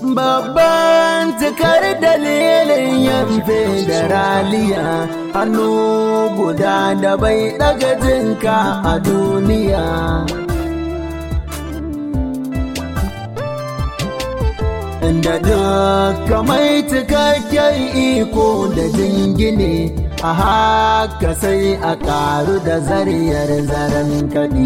Babban cikar dalilin yin federaliya hannu guda da bai ɗaga jinka a duniya. Inda duka mai cikakken iko da jingine a haka sai a ƙaru da zariyar zaren kaɗi.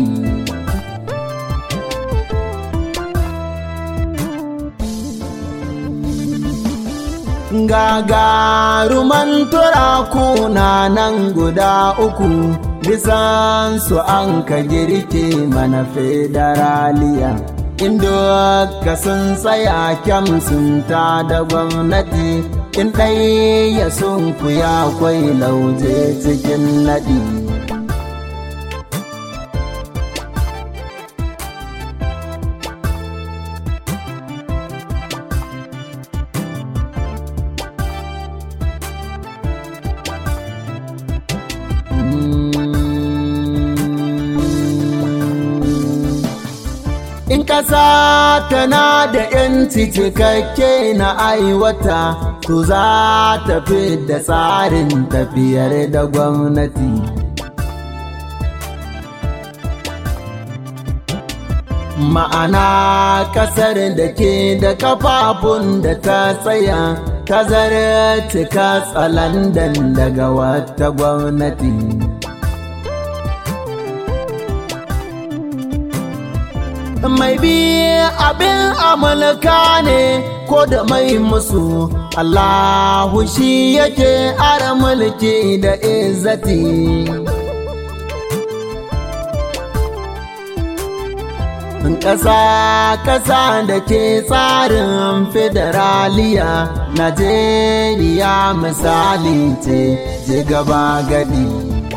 gagaruman turaku na nan guda uku bisan su an ka girke mana federaliya inda ka sun tsaya kyam sun ta da gwamnati in ɗaya sun kuya kwai lauje cikin naɗi In ƙasa tana da ‘yanci cikakke na aiwata, to za ta fi da tsarin tafiyar da gwamnati. Ma'ana ƙasar da ke da kafafun da ta tsaya, ta cika tsalandan daga wata gwamnati. mai bi abin amurka ne ko da mai musu Allahu shi yake ara mulki da izzati ƙasa ƙasa da ke tsarin federaliya Najeriya misali ce ji gaba gadi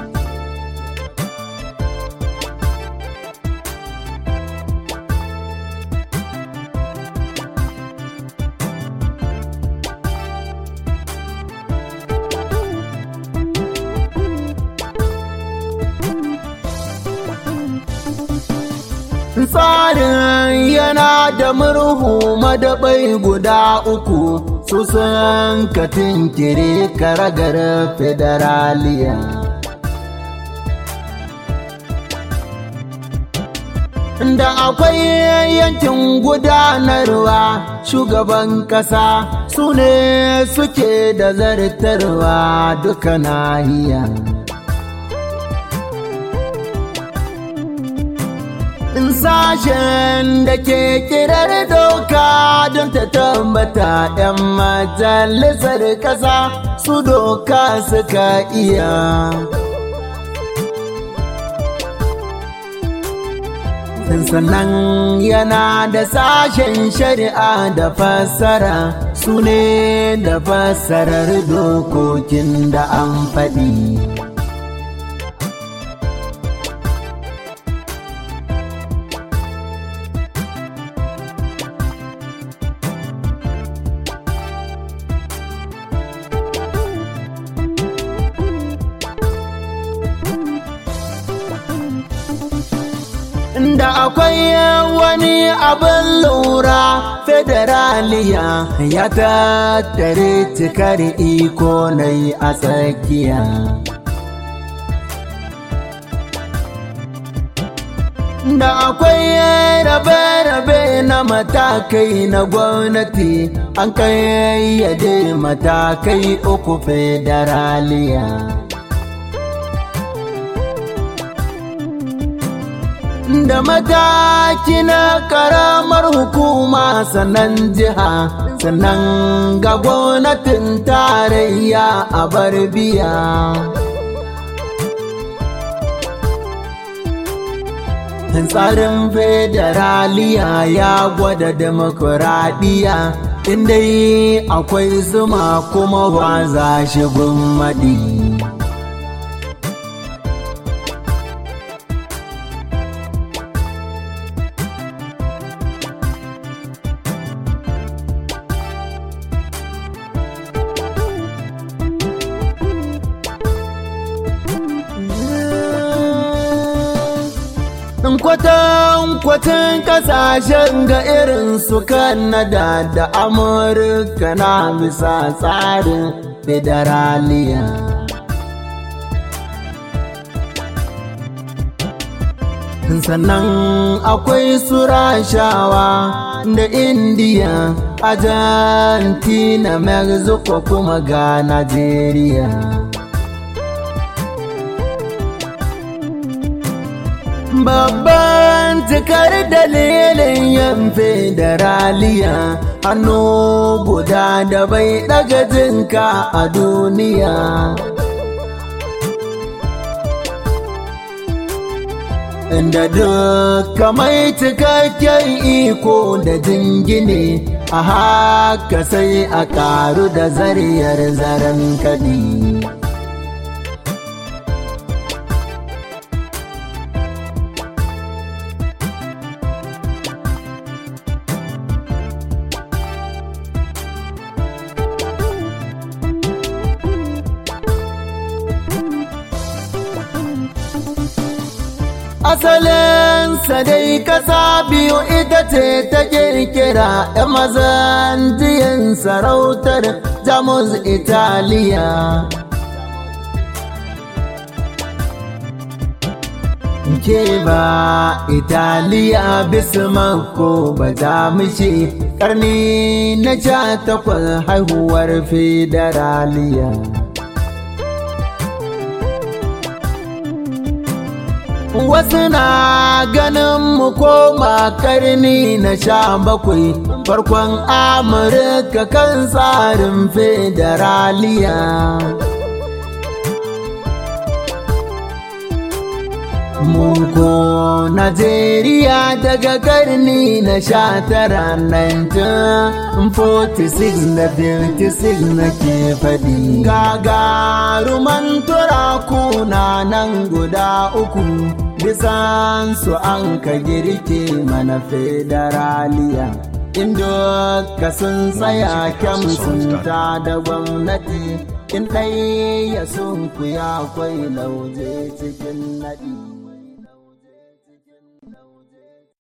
tsarin yana da murhu madabai guda uku su sun katin kire karagar federaliya da akwai yankin gudanarwa shugaban kasa su ne suke da zartarwa duka nahiya sashen da ke kirar doka don ta tambata 'yan majalisar ƙasa su doka suka iya. sannan yana da sashen shari'a da fassara su ne da fassarar dokokin da an faɗi. da akwai wani abin lura federaliya ya tattare cikar iko na yi a tsakiya da akwai rabe-rabe na matakai na gwamnati an kayyade matakai uku federaliya da mataki na karamar hukuma sannan jiha sannan ga gwamnatin tarayya a barbiya tsarin federaliya ya gwada demokuraɗiyya inda akwai zuma kuma ba za shi maɗi. kwatankwacin kasashen ga irin su Kanada da Amurka na bisa tsarin federaliya. sannan akwai su rashawa da indiya argentina mexico kuma ga nigeria babban cikar dalilin yan federaliya hannu guda da bai daga jinka a duniya da duka mai cikakken iko da jingine a haka sai a karu da zariyar zaren kadi asalinsa dai kasa biyu ita ce ta kirkira ‘yan mazan jiyan sarautar jamus italiya ke ba italiya bismako ba jamishi karni na sha takwas haihuwar federaliya wasu na ganin mu koma karni na sha bakwai farkon amurka kan tsarin federaliya Muko Najeriya daga karni na sha tara 1946 na 56 na ke faɗi. Gagaruman turaku na nan guda uku bisan su an ka girke mana federaliya. Indo ka sun tsaya kyam sun ta da gwamnati in ɗaya sun kuya kwai lauje cikin naɗi.